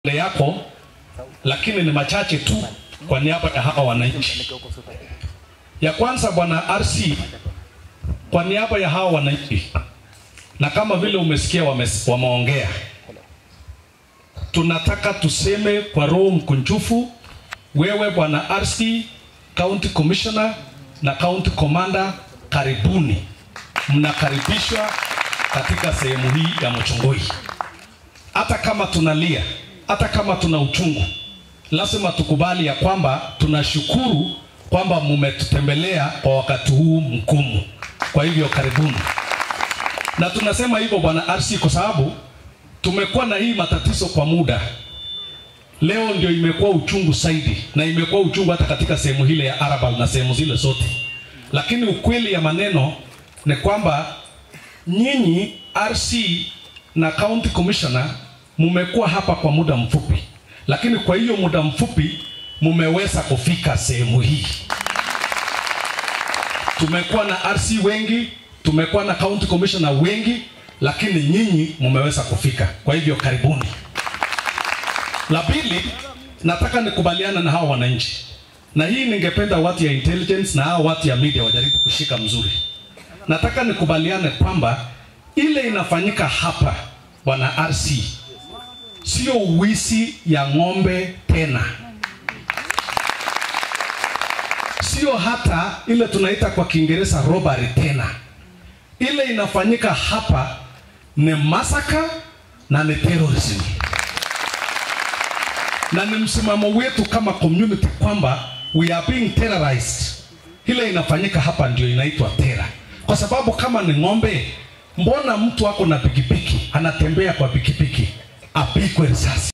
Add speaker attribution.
Speaker 1: mbele yako, lakini ni machache tu kwa niaba ya hawa wananchi. Ya kwanza, bwana RC, kwa niaba ya hawa wananchi, na kama vile umesikia wame, wameongea, tunataka tuseme kwa roho mkunjufu, wewe bwana RC, county commissioner na county commander, karibuni, mnakaribishwa katika sehemu hii ya Muchungui. Hata kama tunalia, hata kama tuna uchungu, lazima tukubali ya kwamba tunashukuru kwamba mumetutembelea kwa wakati huu mgumu. Kwa hivyo karibuni, na tunasema hivyo bwana RC kwa sababu tumekuwa na hii matatizo kwa muda. Leo ndio imekuwa uchungu zaidi, na imekuwa uchungu hata katika sehemu hile ya Arabal na sehemu zile zote, lakini ukweli ya maneno ni kwamba nyinyi RC na county commissioner mumekuwa hapa kwa muda mfupi, lakini kwa hiyo muda mfupi mumeweza kufika sehemu hii. Tumekuwa na RC wengi, tumekuwa na county commissioner wengi, lakini nyinyi mumeweza kufika. Kwa hivyo karibuni. La pili, nataka nikubaliana na hawa wananchi, na hii ningependa watu ya intelligence na hawa watu ya media wajaribu kushika mzuri. Nataka nikubaliane kwamba ile inafanyika hapa bwana RC sio wizi ya ng'ombe tena, sio hata ile tunaita kwa Kiingereza robbery tena. Ile inafanyika hapa ni masaka na ni terrorism, na ni msimamo wetu kama community kwamba we are being terrorized. Ile inafanyika hapa ndio inaitwa tera, kwa sababu kama ni ng'ombe, mbona mtu ako na pikipiki anatembea kwa pikipiki apigwe risasi?